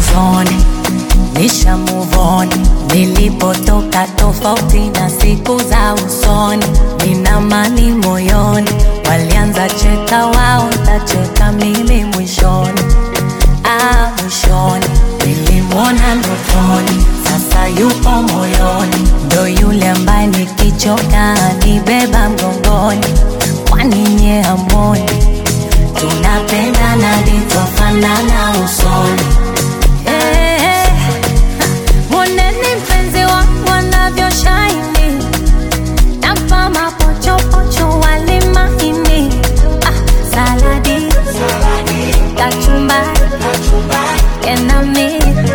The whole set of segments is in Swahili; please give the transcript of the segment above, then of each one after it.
usoni, nisha move on. Nilipotoka tofauti na siku za usoni, nina mani moyoni. Walianza cheka wao, ntacheka mimi mwishoni. Ah, mwishoni nilimwona ndotoni, sasa yupo moyoni, ndo yule ambaye nikichoka nibeba mgongoni. Kwani nye hamoni tunapendana livyofanana usoni? Eh, eh, ha, Mwoneni mpenzi wangu anavyoshaini, nampa mapochopocho wali mahini, ah, saladi, kachumbari enami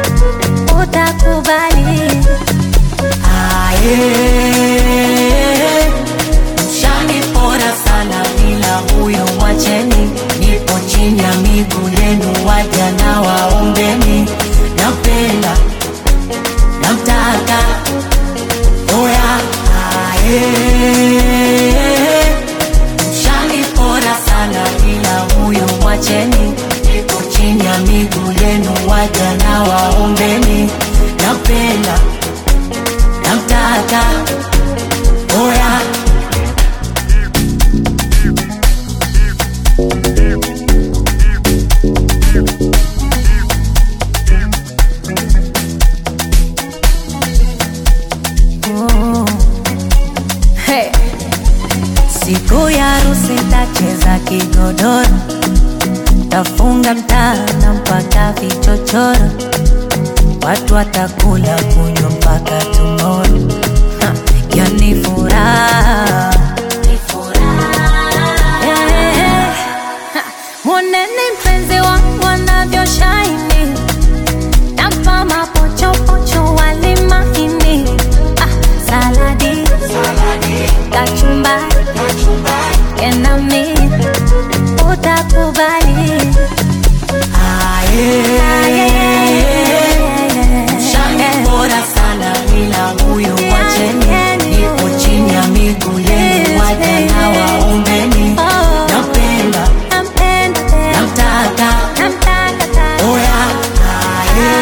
utakubali aye mshani pora sana bila huyo mwacheni nipo chini ya miguu yenu waja na waombeni napenda namtaka oya aye mshani pora sana bila huyo mwacheni nipo chini ya miguu yenu waja na waombeni napenda namtaka oya Oh. Hey. Siku ya harusi tacheza kigodoro, tafunga mtana mpaka vichochoro, watu watakula kunywa mpaka tomorrow. Ha, Yani furaha Eh, ha, Mwoneni mpenzi wangu anavyoshaini, nampa mapochopocho wali mahini, ah, saladi, kachumbari enami utakubali Shani bora sana bila huyo wacheni, nipo chini ya miguu yenu, waja na waombeni. Napenda, namtaka, oya, aye.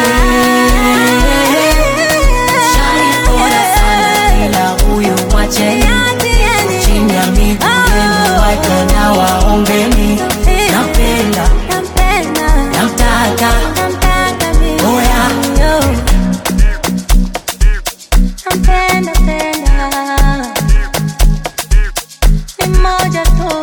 Shani bora sana bila huyo wacheni, chini ya miguu yenu, waja na waombeni. Napenda, namtaka, oya, Nampenda, penda. Ni moja tu